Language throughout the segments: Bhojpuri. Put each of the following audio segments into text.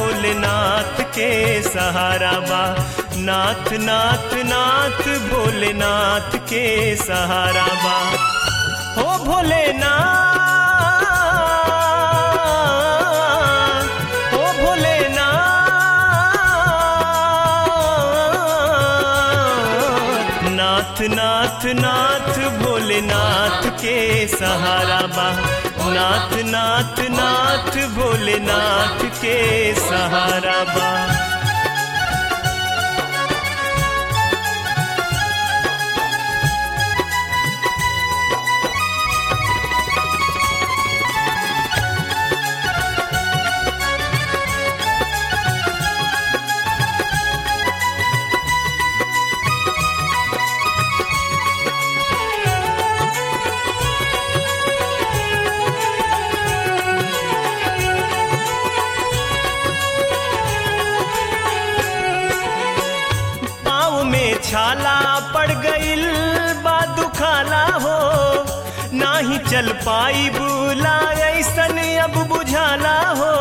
भोलेनाथ के सहारा बा नाथ नाथ नाथ भोलेनाथ के सहारा बा हो भोलेनाथ हो भोलेनाथ नाथ नाथ नाथ भोलेनाथ के सहारा बा नाथ नाथ नाथ भोलेनाथ के सहारा बा पाँव में छाला पड़ गईल बा दुखाला हो नाही चल पाई बुला ऐसन अब बुझाला हो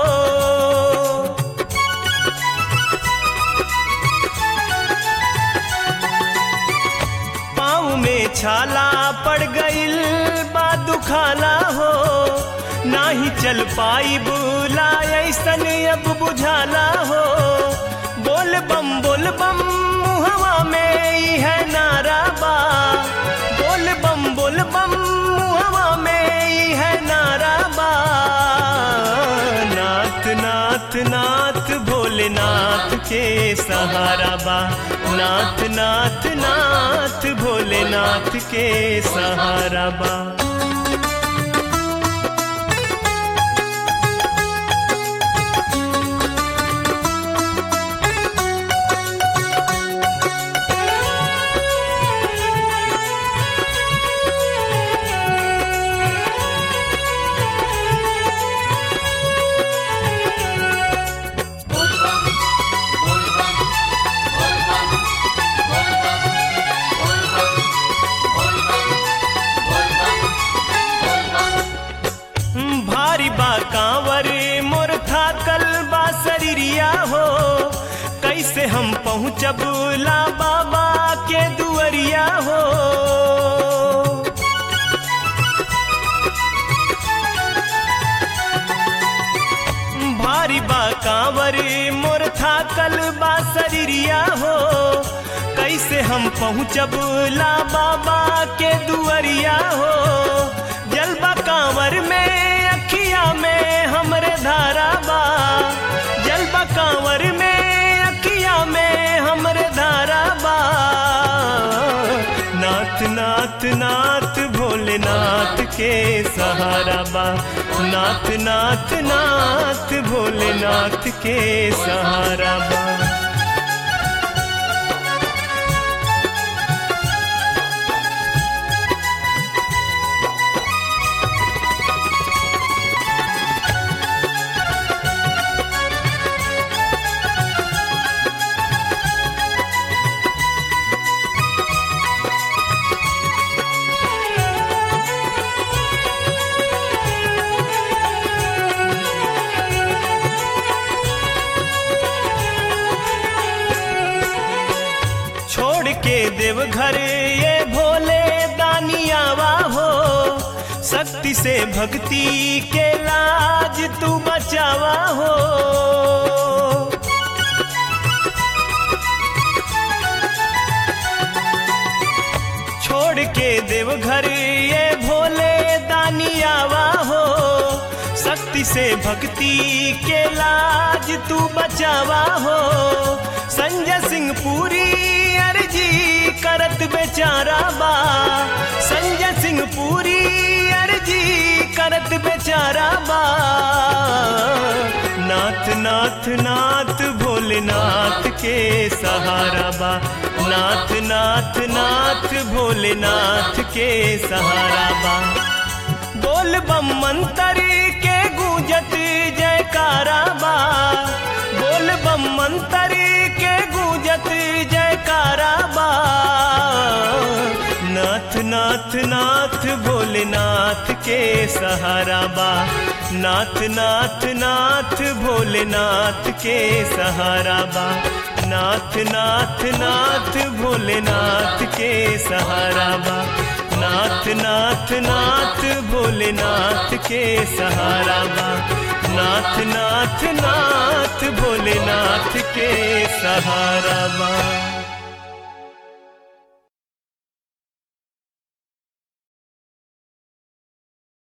पाँव में छाला पड़ गईल बा दुखाला हो नाही चल पाई बुला ऐसन अब बुझाला हो बोल बम बोल बम मुहवा में ई है नारा बा बोल बम बोल बम मुहवा में ई है नारा बा नाथ नाथ नाथ भोलेनाथ के सहारा बा नाथ नाथ नाथ भोलेनाथ के सहारा बा भारी बा कांवर मोर थाकल बा शरीरिया हो कैसे हम पहुँचब ला बाबा के दुअरिया हो भारी बा कांवर मोर थाकल बा शरीरिया हो कैसे हम पहुँचब ला बाबा के दुअरिया हो जलबा कांवर में अखिया में हमरे धारा बा जलबा कांवर में अखिया में हमरे धारा बा नाथ नाथ नाथ भोलेनाथ के सहारा बा नाथ नाथ नाथ भोलेनाथ के सहारा बा छोड़ के देवघर ये भोले दानियावा हो शक्ति से भक्ति के लाज तू बचावा हो छोड़ के देवघर ये भोले दानियावा हो शक्ति से भक्ति के लाज तू बचावा हो संजय सिंह पूरी अर्जी करत बेचारा बा संजय सिंह पूरी अर्जी करत बेचारा बा नाथ नाथ नाथ भोलेनाथ के सहारा बा नाथ नाथ नाथ भोलेनाथ के सहारा बा बोल बम मंत्र के गूंजत जयकारा बा बोल बम मंत्र के गूंजत जयकारा बा नाथ नाथ नाथ भोलेनाथ के सहारा बा नाथ नाथ नाथ भोलेनाथ के सहारा बा नाथ नाथ नाथ भोलेनाथ के सहारा बा नाथ नाथ नाथ भोलेनाथ के सहारा बा नाथ नाथ नाथ भोलेनाथ के सहारा बा